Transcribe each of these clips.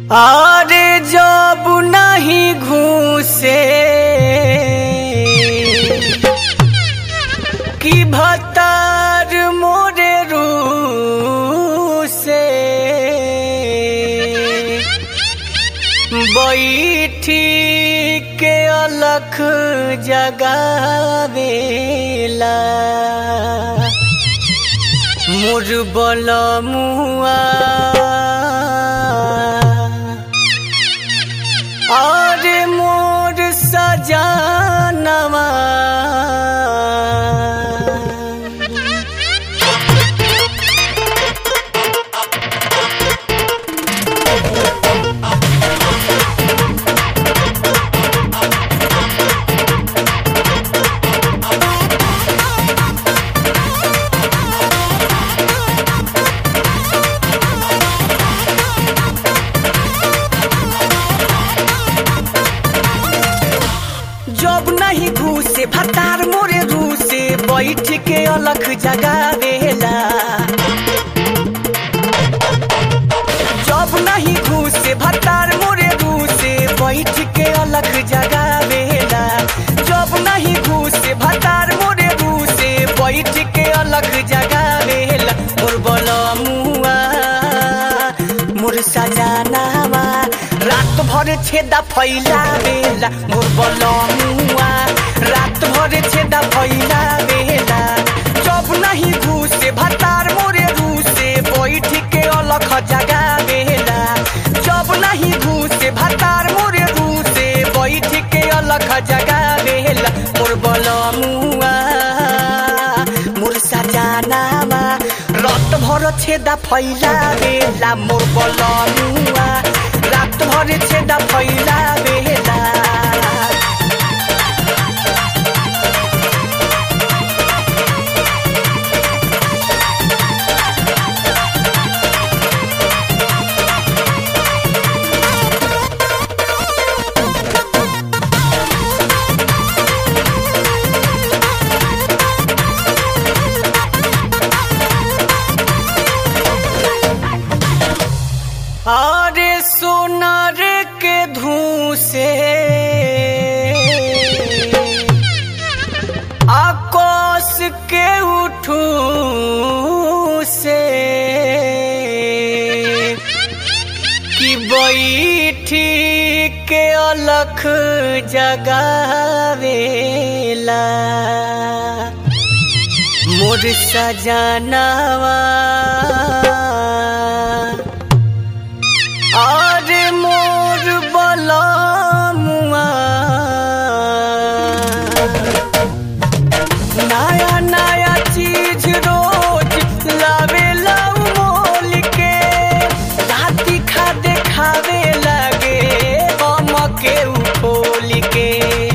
अरे जब नहीं घूसे कि भतार मोरे रूसे बैठी के अलख जगावेला मुरबल मुआ और मोर सजानवा जब नहीं घूसे भतार मोरे रूसे बैठ के अलख जगावेला जब नहीं घूसे भतार मोरे रूसे बैठ के अलख जगावेला जब नहीं घूसे भतार मोरे रूसे बैठ के अलख जगावेला मोर बलमुआ मोर सजानावा रात भर छेदा फैलावेला मोर बलमुआ रात भर छेदा फैलावेला जब नहीं घूसे भतार मोरे रूसे बैठ के अलख जगावेला जब नहीं घूसे भतार मोरे रूसे बैठ के अलख जगावेला मोर बलमुआ मोर सजानावा रात भर छेदा फैलावेला मोर बलमुआ रात भर छेदा फैलावेला अरे सोनार के धूसे आकाश के उठू से कि बैठी के अलख जगावेला मोर सजनवा अरे मोर बलमुआ नया नया चीज रोज लावेला उ मोल के राती खा देखावे लगे हम के उ खोल के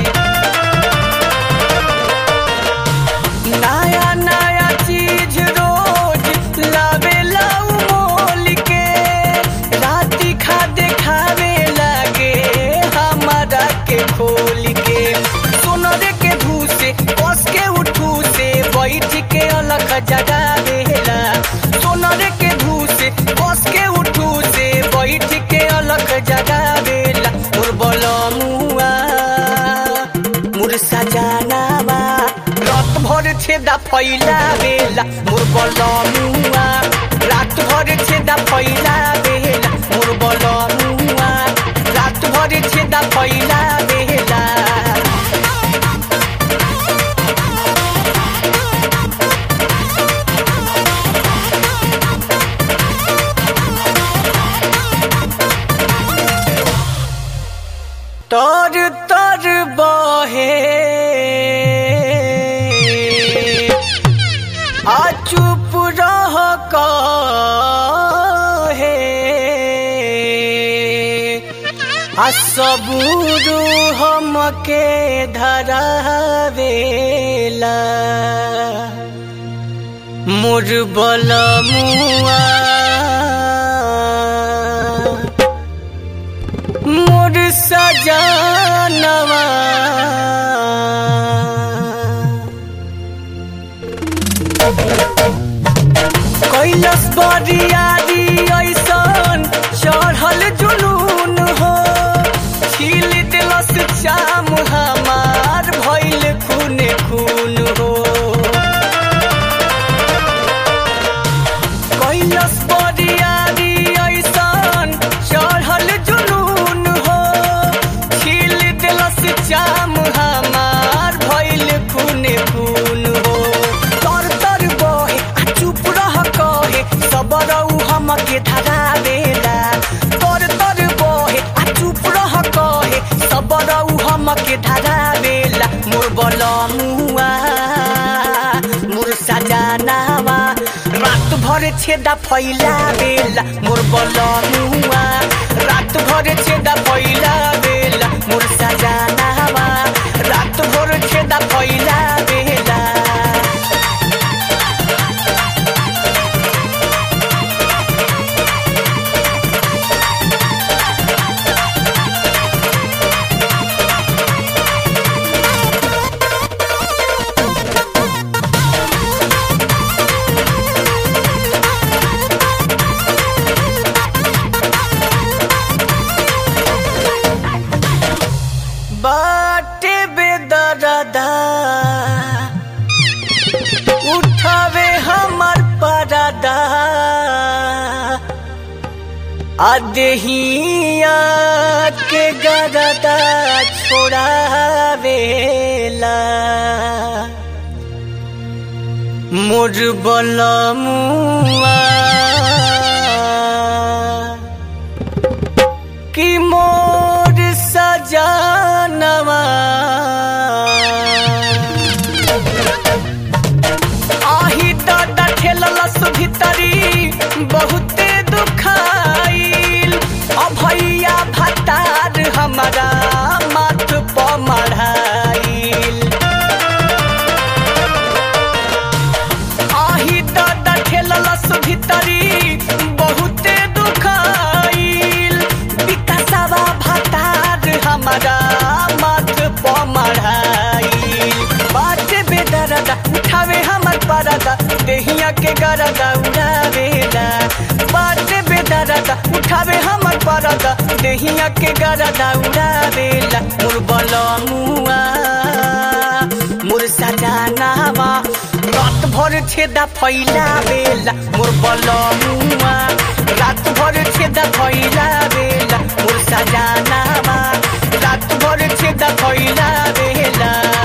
नया नया चीज रोज लावेला उ मोल के राती खा देखावे लगे हमारा के खोल के सोनरे के भूसे बस के उठू से बैठ के अलग जगावेला सोनरे के भूसे बस के उठू से बैठ के अलग जगावेला मोर बलमुआ मोर सजानावा रात भर छेदा फैलावेला मोर बलमुआ रात भर छेदा फैलावेला मोर बलमुआ रात भर छेदा फैलावेला तर तर बहे आ चुप रह कहे आ सबूर हमके धरावेला मोर बलमुआ मोर सजानवा कैलस बरियारी ऐसन चढ़ल जुलू चाम हमार भइल खून खून हो कैलस बरियारी ऐसन चढ़ल जुनून हो छील दिलस चाम हमार भइल खून खून हो तर तर बहे आ चुप रह कहे सबरऊ हमके धरा देला तर तर बहे आ चुप रह कहे सबरऊ हमके धरा देला मोर बलमुआ मोर सजानावा रात भर छेदा फैला बेला मोर बलमुआ रात भर छेदा फैला बेला मोर सजानावा रात भर छेदा फैला बेला बाटे बेदरदा उठावे हमर परदा अदहिया के गरदा छोड़ावेला मोर बलमुआ कि मोर सजानवा आही दादा ठेललस भीतरी बहुते दुखाइल अभैया भतार हमारा माथ प मढ़ाइल आही दादा ठेललस भीतरी बहुते दुखाइल विकासवा भतार हमारा माथ प मढ़ाइल बाटे बेदरदा उठावे हमर परदा देहिया के गरदा उड़ावेला बाटे बेदरदा उठावे हमर परदा देहिया के गरदा उड़ावेला मोर बलमुआ मोर सजानावा रात भर छेदा फैला बेला मोर बलमुआ रात भर छेदा फैला बेला मोर सजानावा रात भर छेदा फैला बेला